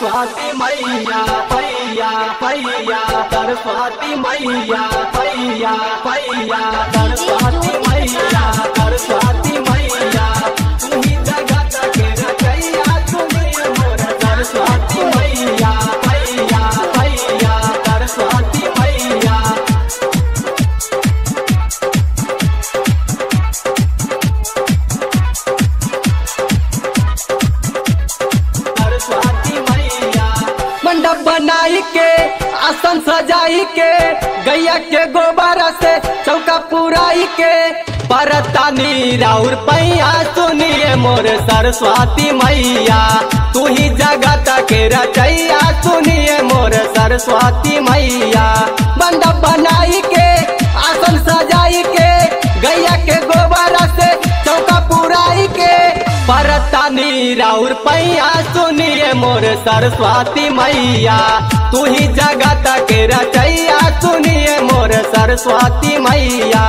सरस्वती मैया पैया पैया सरस्वती मैया पैया पैया सरस्वती मैया सरस्वती मैया तुम्ही जगत के रचैया तुम्ही मोर सरस्वती मैया पैया पैया सरस्वती मैया सरस्वती मैया मंडप बनाई के आसन सजाई के गैया के गोबर से चौका पुराई के परतानी राउर पैया सुनिए मोर सरस्वती मैया तू ही जगत के रचैया सुनिए मोर सरस्वती मैया मंडप बनाई के आसन सजाई के गैया के गोबर से चौका पुराई के परतानी राउर पैया सुनिए मोर सरस्वती मैया तू ही जगत के रचैया सुनिए मोर सरस्वती मैया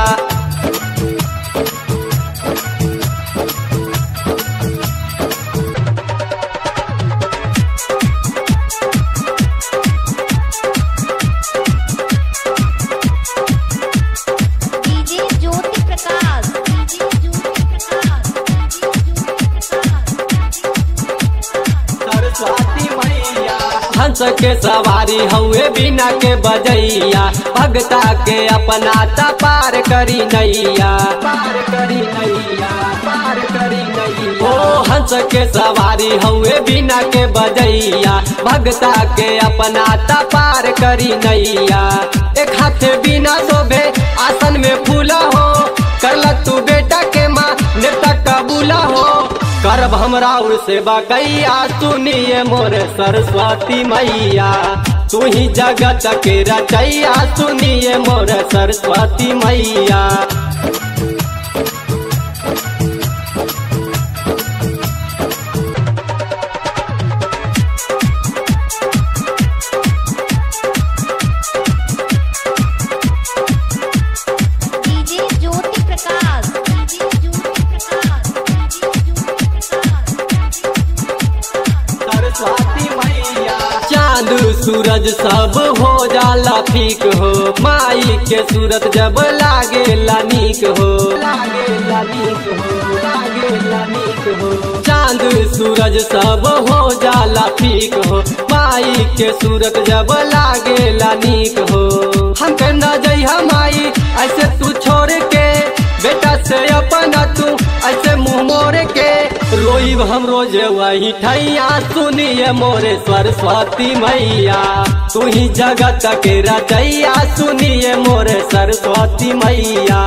DJ Jyoti Prakash DJ Jyoti Prakash DJ Jyoti Prakash Saraswati मैया हंस के सवारी हुए बिना के बजैया भगता के अपना ता पार करी नैया पार करी नैया पार करी नैया ओ हंस के सवारी हुए बिना के बजैया भगता के अपना ता पार करी नैया एक हाथ बिना शोभे आसन में फूला हो करला तू बेटा के माँ नेता कबूला हो करब हमरा उर सेवा कैया सुनिए मोर सरस्वती मैया तू ही जगत के रचैया सुनिए मोर सरस्वती मैया DJ Jyoti Prakash DJ Jyoti Prakash DJ Jyoti Prakash Saraswati मैया चांद सूरज सब हो जाला फीक हो माई के सूरत जब लागे नीक हो लागे नीक हो लागे नीक हो चांद सूरज सब हो जाला फीक हो माई के सूरत जब लागे नीक हो हमके न जइहा माई ऐसे तू छोड़ के बेटा से अपना तू ऐसे मुंह मोड़ के रोईब हम रोज वही ठैया सुनिए मोरे सरस्वती मैया तू ही जगत के रचैया सुनिए मोरे सरस्वती मैया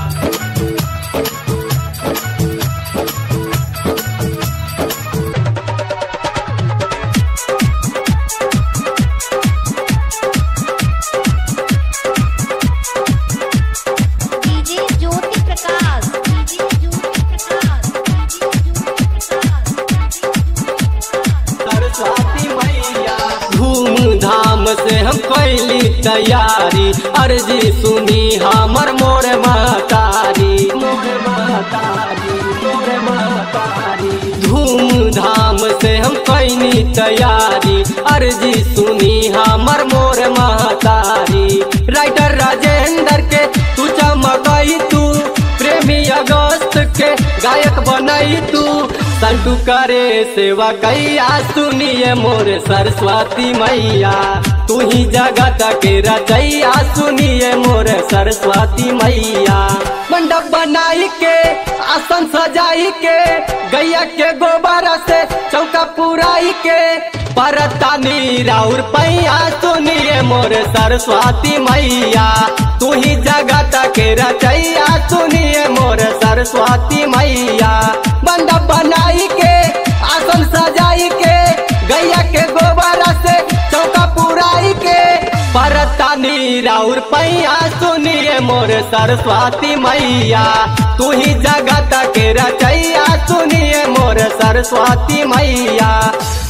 DJ Jyoti Prakash DJ Jyoti Prakash DJ Jyoti Prakash Saraswati मैया धूमधाम से हम कैली तैयारी अर्जी सुनी हमर मोर महतारी मोर महतारी मोर महतारी धूमधाम से हम कैनी तैयारी अर्जी सुनी हमर मोर महतारी राइटर राजेंद्र के तू चमकई तू प्रेमी अगस्त के गायक बनई तू संटू करे सेवा कैया सुनिए मोर सरस्वती मैया तू ही जगत के रचैया सुनिए मोर सरस्वती मैया मंडप बनाई के आसन सजाई के गैया के गोबर से चौका पुराई के परतानी राउर पैया सुनिए मोर सरस्वती मैया तू ही जगत के रचैया सुनिए मोर सरस्वती मैया मंडप बनाई के आसन सजाई के गैया के गोबर से चौका पुराई के परतानी राउर पैया सुनिए मोर सरस्वती मैया तू ही जगत के रचैया सुनिए मोर सरस्वती मैया